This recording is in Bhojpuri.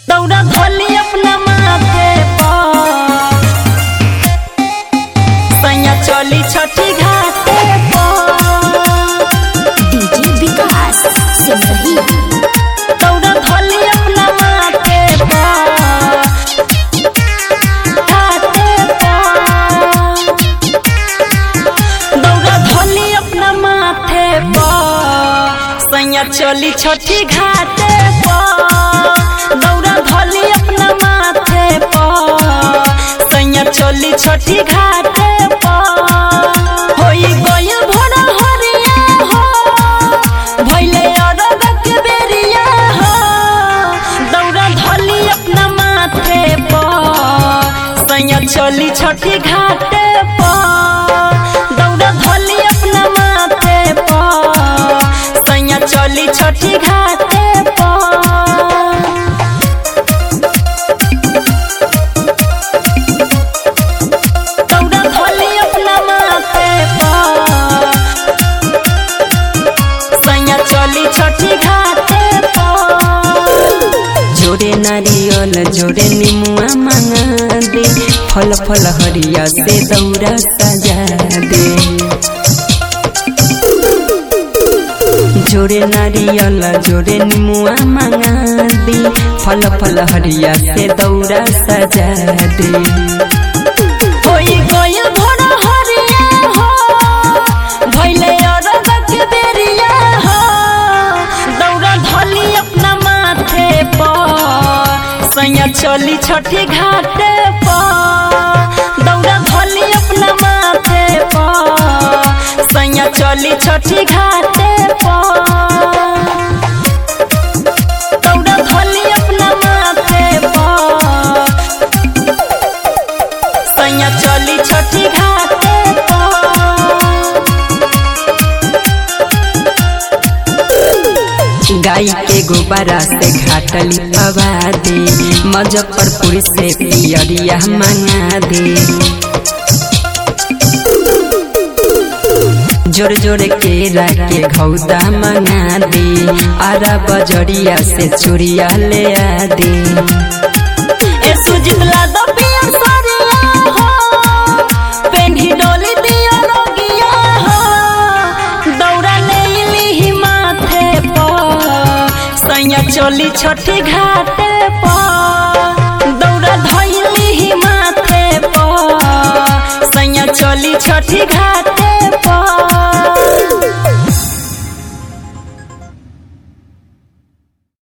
दौड़ा धोली अपना माथे पर सैया चली छठी घाटे पर डीजे विकास सिमरही दौड़ा धोली अपना माथे पर घाटे पर दौड़ा धोली अपना माथे पर सैया चली छठी घाटे पर दौड़ा धोली अपना माथे पर सैया चली छठी घाटे पर होई गइल भोर हरिया हो भइले अरग के बेरिया हो दौड़ा धोली अपना माथे पर सैया चली छठी घाटे पर दौड़ा धोली अपना माथे पर सैया चली छठी घाटे पर दौड़ा धोली अपना माथे पर सैया चली छठी घाटे पर जोरे नारियल जोरे निमुआ मांगा दे फल फल हरिया से दौरा सजा दे जोरे नारियल जोरे निमुआ मांगा दे फल फल हरिया से दौरा सजा दे होई गइल भोर हरिया हो भइले अरग के बेरिया हो दौड़ा धोली अपना माथे पर सैया चली छठी घाटे पर दौड़ा धोली अपना माथे पर सैया चली छठी घाटे पर दौड़ा धोली अपना माथे पर सैया चली छठी घाटे पर गाय के गोबरा से घाटली पवा दे मुजफ्फरपुर से पियरिया मंगा दे जोर जोर केरा के घौदा मंगा दे आरा बजरिया से चूड़िया ले आ दे ए सुजित ला दो पियर सारिया हो पेन्ही डोली दियो रोगिया हो दौड़ा ले ली माथे पर सैया चली छठी घाटे पर दौड़ा धैली माथे पर सैया चली छठी घाटे